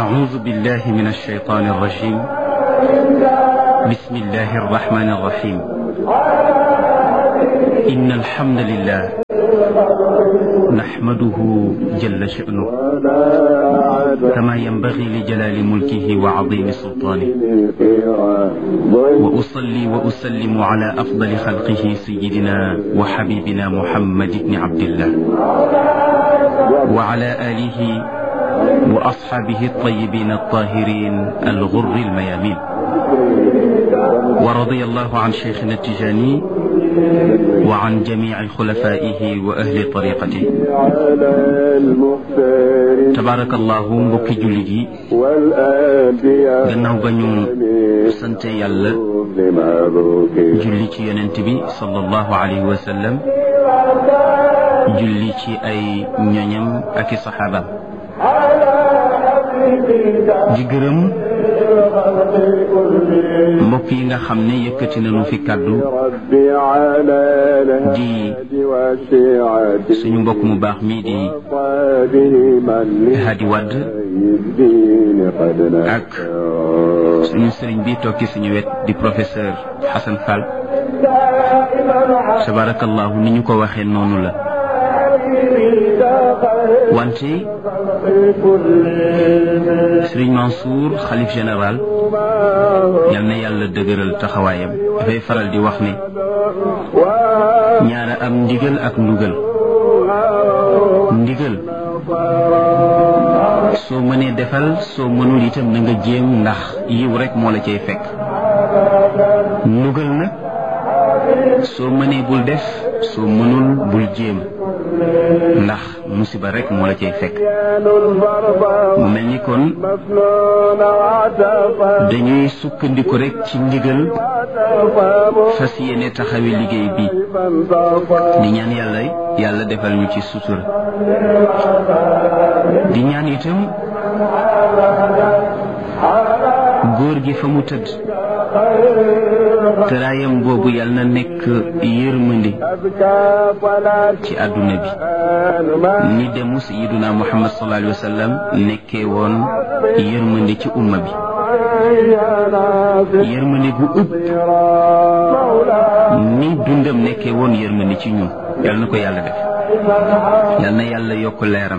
أعوذ بالله من الشيطان الرجيم بسم الله الرحمن الرحيم إن الحمد لله نحمده جل شأنه كما ينبغي لجلال ملكه وعظيم سلطانه وأصلي وأسلم على أفضل خلقه سيدنا وحبيبنا محمد بن عبد الله وعلى آله وأصحابه الطيبين الطاهرين الغر الميامين ورضي الله عن شيخنا التجاني وعن جميع خلفائه وأهل طريقته تبارك الله mbokki jullit yi gannaaw ba ñu sante yàlla julli ci yonent bi sallallahu alayhi wa sallam julli ci ay ñoñam ak i saxaabaam di gërëm mbokk yi nga xam ne yëkkati nañu fi kàddu di suñu mbokk mu baax mii di Hadi Wadd ak suñu sëriñ bi toog ci suñu wet di professeur Hassan Fall tabarakallahu ni ñu ko waxee noonu la wante Sëriñ Mansour xalif général yal na yàlla dëgëral taxawaayam dafay faral di wax ne ñaara am ndigal ak ndugal ndigal soo mënee defal soo mënul itam na nga jéem ndax yiw rek moo la cay fekk ndugal nag soo mënee bul def soo mënul bul jéem ndax musiba rek moo la cay fekk mu mel ni kon dañuy sukkandiku rek ci ndigal fas yéene taxawi liggéey bi di ñaan yàlla yàlla defal ñu ci sutura di ñaan itam góor gi fa mu tëdd tëraayam boobu yal na nekk yërmandi ci àdduna bi ni demu sayiduna muhammad sallallahu alayhi wa sallam nekkee woon yërmandi ci umma bi yërmandi gu ëpp ni dundam nekkee woon yërmandi ci ñun yal na ko yàlla def yal na yàlla yokk leeram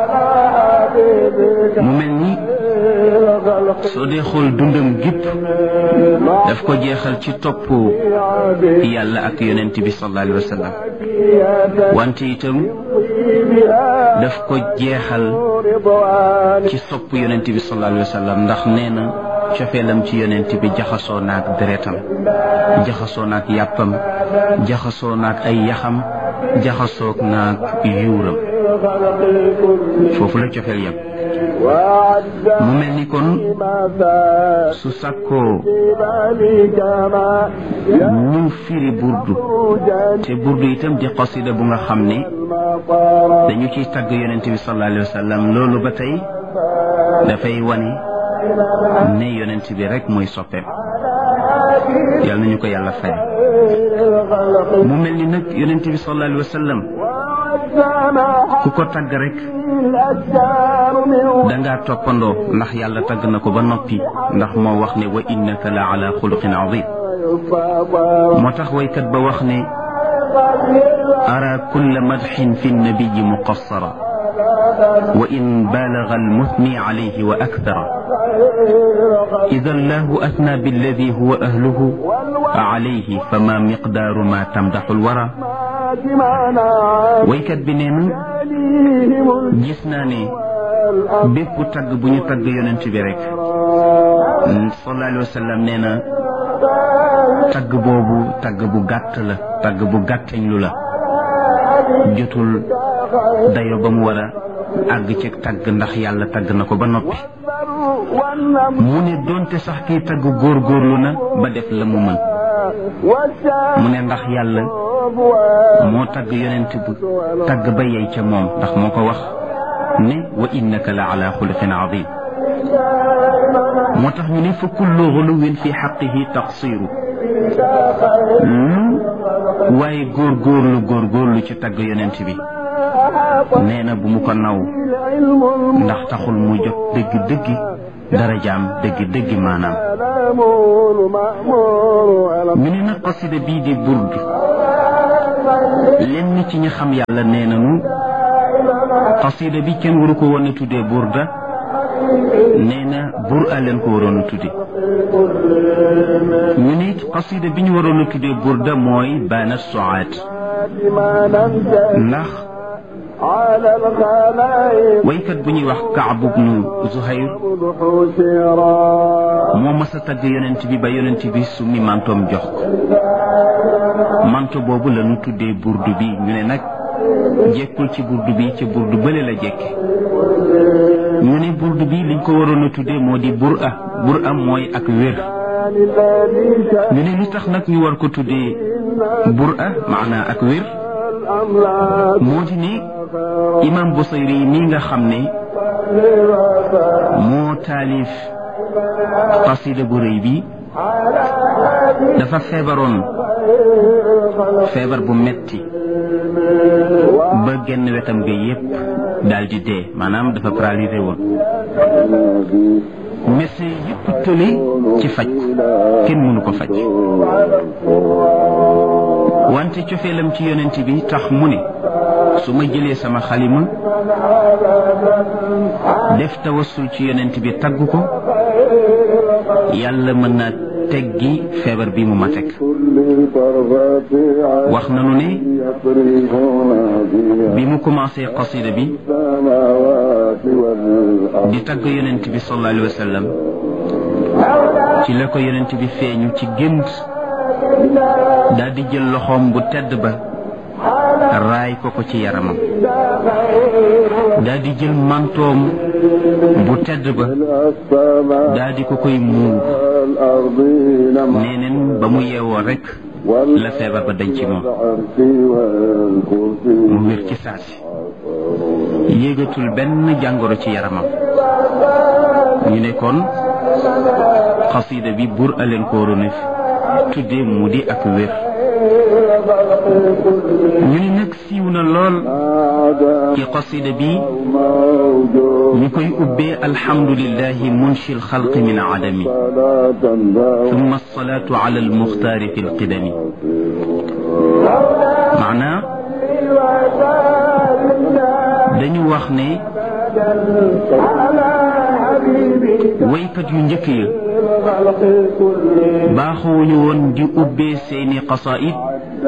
mu mel ni soo dee xool dundam gépp daf ko jeexal ci topp yàlla ak yonent bi sallallahu alayhi wa sallam wante itam daf ko jeexal ci sopp yonent bi sallallahu alayhi wa sallam ndax nee na cofeelam ci yonent bi jaxasoo naak deretam jaxasoo naak yàppam jaxasoo naak ay yaxam jaxasoo naak yuuram foofu la cofeel yam mu mel ni kon su sàkkoo ñu firi burdu te burdu itam di qasida bu nga xam ne dañu ciy tagg yonent bi sallallahu alayhi wa sallam loolu ba tey dafay wane ne yonent bi rek mooy soppeem yal nañu ko yàlla fay mu mel ni nag yonent bi sallallahu alayhi wa sallam ku ko tagg rek dangaa toppandoo ndax yàlla tagg na ko ba noppi ndax moo wax ne wa innaka la ala xuluqin azim moo tax waykat ba wax ne ara kulla madxin fi nnabiyi muqassara wa in baalaga almuthni alayhi wa akthara idan lahu athna billadi huwa ahluhu alayhi fama miqdaaru ma tamdaxu alwara waykat bi nee na gis naa ne bépp tagg bu ñu tagg yonent bi rek sallallahu alayhi wa sallam nee na tagg boobu tagg bu gàtt la tagg bu gàttañ lu la jotul dayo ba mu war a àgg ci tagg ndax yàlla tagg na ko ba noppi mu ne doonte sax kiy tagg góorgóorlu na ba def la mu mën mu ne ndax yàlla moo tagg yonent bu tagg ba yey ca moom ndax moo ko wax ne wa innaka la ala xuluqin azim moo tax ñu ne fa kullu xuluwin fi xaqihi taqsiru lu waaye góorgóorlu góorgóorlu ci tagg yonent bi nee na bu mu ko naw ndax taxul mu jot dëgg-dëgg darajaam dëgg-dëgg maanaam ñu ne nag qasida bii di burd lenn ci ñi xam yàlla nee nañu qasida bi kenn waru ko woon a tuddee burda nee na bur a leen ko waroon a tudde ñu ne it qasida bi ñu waroon a tuddee burda mooy baana soaat ndax waykat bu ñuy wax Kaab ibnu Zuhayr moo mas a tagg yonent bi ba yonent bi summi mantoom jox ko manto boobu la ñu tuddee burdu bi ñu ne nag jekkul ci burdu bi ci burdu bële la jekke ñu ne burdu bi liñ ko waroon a tuddee moo di bur a bur a mooy ak wér ñu ne li tax nag ñu war ko tuddee bur a maanaa ak wér moo di ne imam Busayri mi nga xam ne moo taalif qasida bu rëy bi dafa feebaroon feebar bu metti ba genn wetam ga yépp daal di dee maanaam dafa paralysé woon médecin yépp tële ci faj kenn mënu ko faj wante cofeelam ci yonent bi tax mu ne su ma jëlee sama xalima def tawassul ci yonent bi tagg ko yàlla mën naa teggi feebar bi mu ma teg wax nanu ne bi mu commencé qasida bi di tagg yonent bi sallallahu alayhi wa sallam ci la ko yonent bi feeñu ci gént daal di jël loxoom bu tedd ba raay ko ko ci yaramam daal di jël mantoom bu tedd ba daal di ko koy muur neeneen ba mu yeewoo rek la feebar ba dañ ci moom mu wér ci saasi yéegatul benn jàngoro ci yaramam ñu ne kon xasida bi bur aleen ko waroon tudde mu di ak wér ñu ni nag siiw na lool ci qasida bi ñu koy ubbee alhamdulillahi munshi alxalqi min adami thumma alsalatu ala almuxtaari fi alqidami maanaa dañu wax ne waykat yu njëkk ya baaxuwuñu woon di ubbee seeni qasaid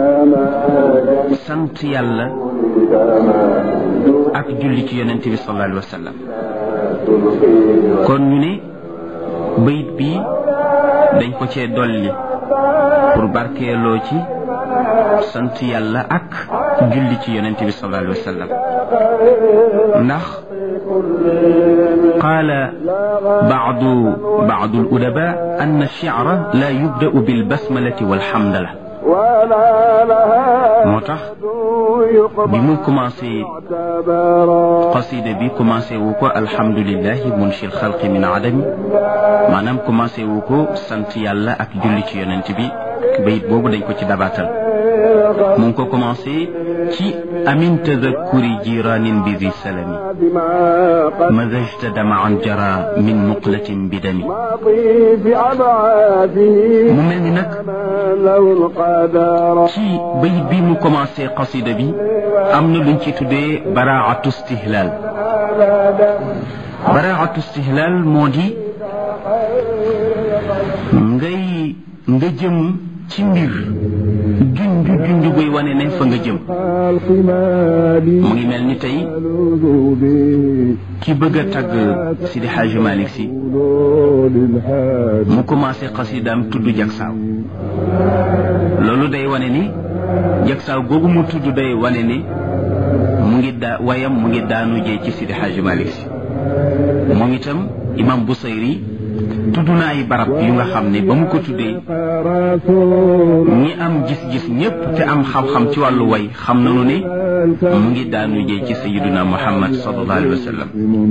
sant yàlla ak julli ci yonent bi sallallahu alayhi wa sallam kon ñu ne bayit bi dañ ko cee dolli pour barkeeloo ci sant yàlla ak julli ci yonent bi sallallahu alayhi wa sallam ndax قال بعض بعض الأدباء أن الشعر لا يبدأ بالبسملة والحمدلة moo tax bi mu commencé qasida bi commencé wu ko alhamdulilahi munshi alxalqi min adami maanaam commencé wu ko sant yàlla ak julli ci yonent bi bayit boobu dañ ko ci dabaatal mu ngi ko commencé ci amin tadakkuri jiranin bi zi salami mazajta damaan jara min muqlatin bi dami mu mel ni nag ci bayit bi mu commencé qasida bi am na luñ ci tuddee baraatu stihlal baraatu stihlal moo di ngay nga jëm ci mbir junj junj buy wane ne fa nga jëm mu ngi mel ni tey ki bëgg a tagg Sidi Xaaji Malik Si mu commencé xasidaam tudd jagsaaw loolu day wane ni jagsaaw googu mu tudd day wane ni mu ngi daa wayam mu ngi daanu jee ci Sidi Xaaji Malik Si moom itam imam Busayri tudd na ay barab yu nga xam ne ba mu ko tuddee ñi am gis-gis ñépp te am xam-xam ci wàllu way xam nañu ne mu ngi daanu jee ci sayiduna muhammad sallallahu alayhi wa sallam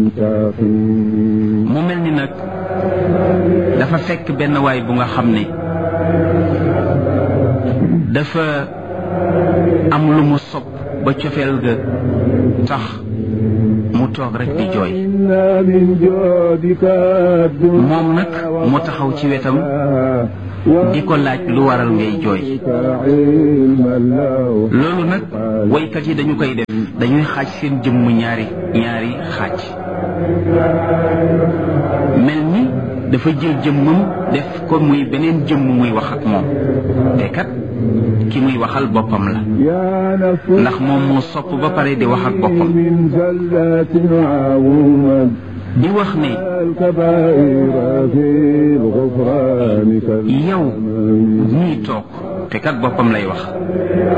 mu mel ni nag dafa fekk benn waay bu nga xam ne dafa am lu mu sopp ba cofeel ga tax mu toog rek di jooy moom nag mu taxaw ci wetam di ko laaj lu waral ngay jooy loolu nag waykat yi dañu koy def dañuy xaaj seen jëmm ñaari ñaari xaaj mel ni dafa jël jëmmam def ko muy beneen jëmm muy wax ak moom te kat ki muy waxal boppam la ndax moom moo sopp ba pare di wax ak boppam di wax ne yow ñii toog te kat boppam lay wax